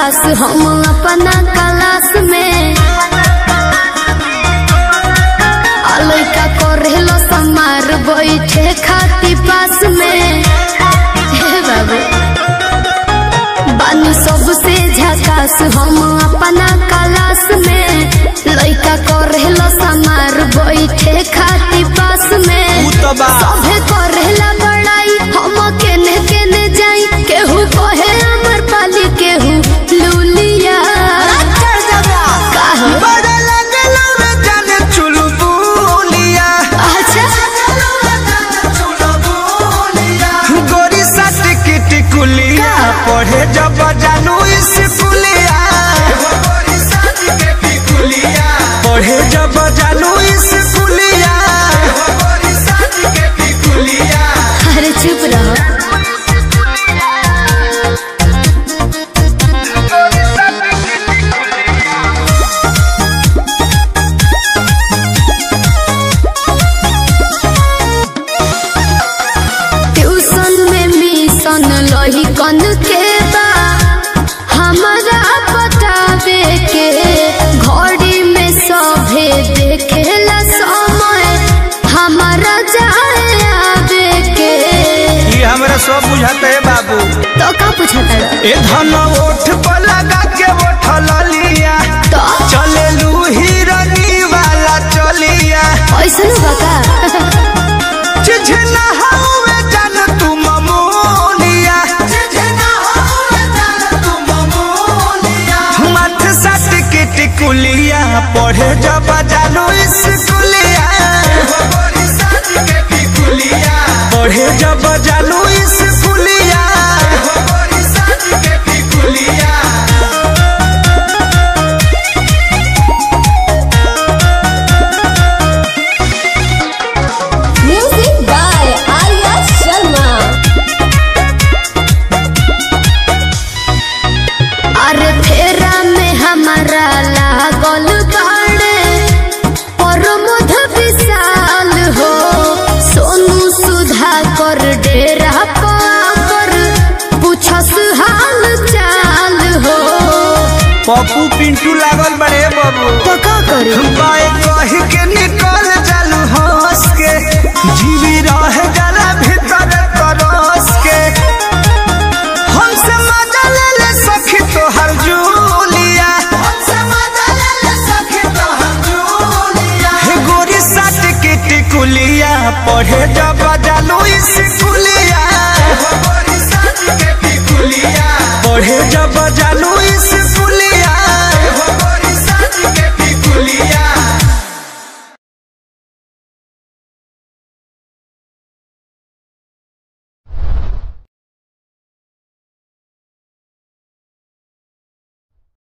झकास हम अपना क्लास में आ लइका करेलो समार बैठे खाती पास में हे बाबू बानी सबसे झकास हम अपना क्लास में लइका करेलो समार बैठे खाती पास में उ तो बा सभे करेला बड़ाई हम केने केने जाई केहू कहे अमर पाली केहू लूलिया काहे? बड़ा लगलो रे जाने चुलबुलिया अच्छा गोरी साथ की टिकुलिया पढ़े जब जानू स्कूलिया पढ़े जब जानू स्कूलिया अरे चुप रहो ट्यूशन में मिशन लही कन के बा हमारा बतावे के घड़ी में सभे देखेला समय हमारा जाए आवे के ये हमरा सब बुझाते है बाबू तो का पूछता रहा? ए धन ओठ पर लगा के ओठल लिया तो चले लू हिरनी वाला चलिया ऐसा बता चिझना हवे जान तू ममोलिया मथ सट के टिकुलिया पढ़े जब जानू स्कूलिया पढ़े जब जानू स्कूलिया म्यूजिक बाय आर्या शर्मा अरे फेरा में हमारा लागल बाड़े और मध विशाल हो सोनू सुधा कर डेरा पर पूछस हाल चाल हो पप्पू पिंटू लागल बड़े बाबू तो का करी बाए कह के निकल जालू हंस के जीवी रह जाला भीतर तरस के हमसे मजा ले ले सखी तोहर जूलिया हे गोरी साथ के टिकुलिया पढ़े